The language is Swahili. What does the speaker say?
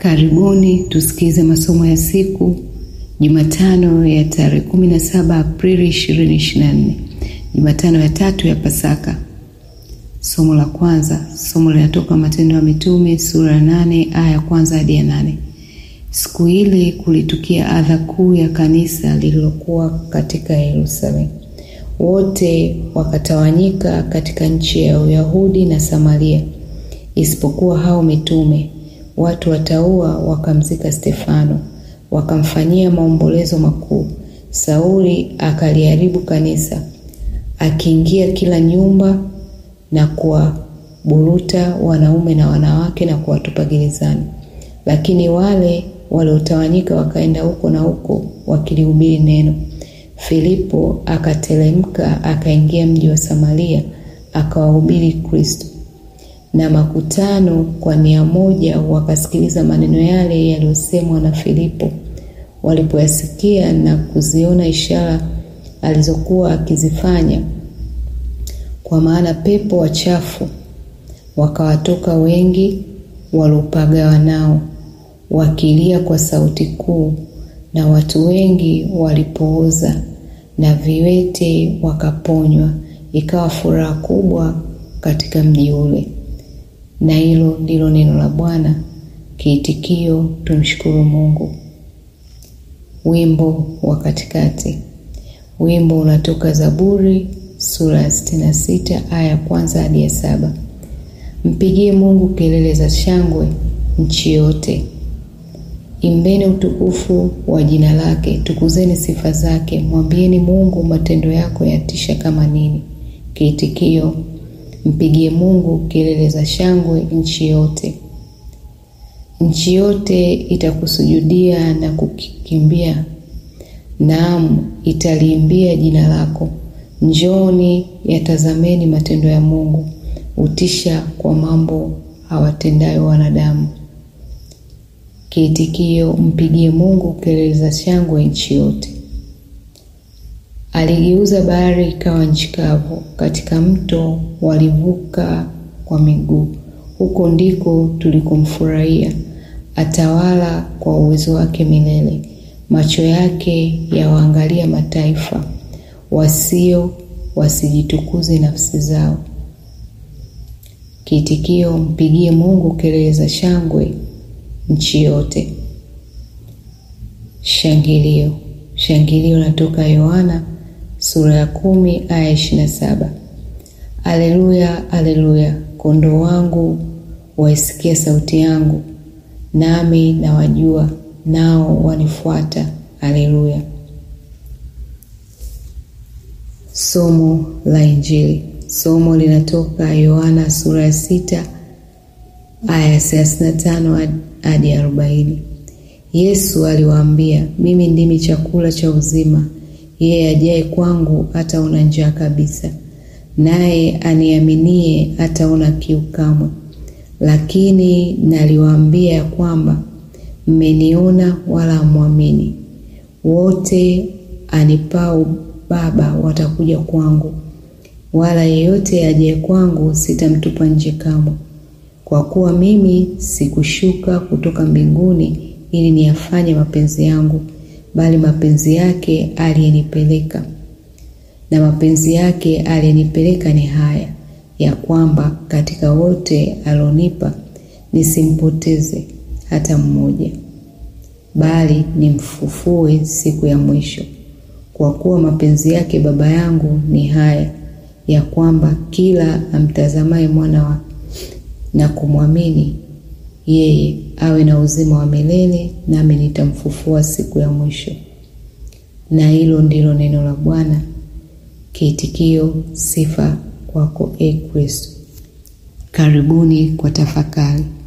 Karibuni tusikize masomo ya siku Jumatano ya tarehe 17 Aprili 2024, Jumatano ya tatu ya Pasaka. Somo la kwanza, somo linatoka Matendo ya Mitume sura ya nane aya ya kwanza hadi ya nane. Siku ile kulitukia adha kuu ya kanisa lililokuwa katika Yerusalemu. Wote wakatawanyika katika nchi ya Uyahudi na Samaria, isipokuwa hao mitume. Watu wataua wakamzika Stefano, wakamfanyia maombolezo makuu. Sauli akaliharibu kanisa, akiingia kila nyumba na kuwaburuta wanaume na wanawake na kuwatupa gerezani. Lakini wale waliotawanyika wakaenda huko na huko wakilihubiri neno. Filipo akateremka akaingia mji wa Samaria akawahubiri Kristo. Na makutano kwa nia moja wakasikiliza maneno yale yaliyosemwa na Filipo. Walipoyasikia na kuziona ishara alizokuwa akizifanya, kwa maana pepo wachafu wakawatoka wengi waliopagawa nao, wakilia kwa sauti kuu, na watu wengi walipooza na viwete wakaponywa. Ikawa furaha kubwa katika mji ule. Na hilo ndilo neno la Bwana. Kiitikio, tumshukuru Mungu. Wimbo wa katikati. Wimbo unatoka Zaburi sura ya sitini na sita aya ya kwanza hadi ya saba. Mpigie Mungu kelele za shangwe nchi yote, imbeni utukufu wa jina lake, tukuzeni sifa zake, mwambieni Mungu matendo yako yatisha kama nini. Kiitikio, mpigie Mungu kelele za shangwe nchi yote. Nchi yote itakusujudia na kukikimbia, naam, italiimbia jina lako. Njooni, yatazameni matendo ya Mungu, utisha kwa mambo hawatendayo wanadamu. Kiitikio, mpigie Mungu kelele za shangwe nchi yote. Aligeuza bahari ikawa nchi kavu, katika mto walivuka kwa miguu. Huko ndiko tulikomfurahia. Atawala kwa uwezo wake milele. Macho yake yawaangalia mataifa, wasio wasijitukuze nafsi zao. Kiitikio, mpigie Mungu kelele za shangwe nchi yote. Shangilio. Shangilio natoka Yohana sura ya kumi aya ishirini na saba. Aleluya, aleluya, kondoo wangu waisikia sauti yangu, nami nawajua, nao wanifuata. Aleluya. Somo la Injili. Somo linatoka Yohana sura ya sita aya ya thelathini na tano hadi arobaini. Yesu aliwaambia, mimi ndimi chakula cha uzima, yeye ajaye kwangu hataona njaa kabisa, naye aniaminie hataona kiu kamwe. Lakini naliwaambia ya kwamba mmeniona wala hamwamini. Wote anipao Baba watakuja kwangu, wala yeyote ajaye kwangu sitamtupa nje kamwe. Kwa kuwa mimi sikushuka kutoka mbinguni ili niyafanye mapenzi yangu, bali mapenzi yake aliyenipeleka. Na mapenzi yake aliyenipeleka ni haya, ya kwamba katika wote alionipa nisimpoteze hata mmoja, bali nimfufue siku ya mwisho. Kwa kuwa mapenzi yake Baba yangu ni haya, ya kwamba kila amtazamaye mwana wa na kumwamini yeye awe na uzima wa milele, nami nitamfufua siku ya mwisho. Na hilo ndilo neno la Bwana. Kiitikio, sifa kwako e Kristo. Karibuni kwa tafakari.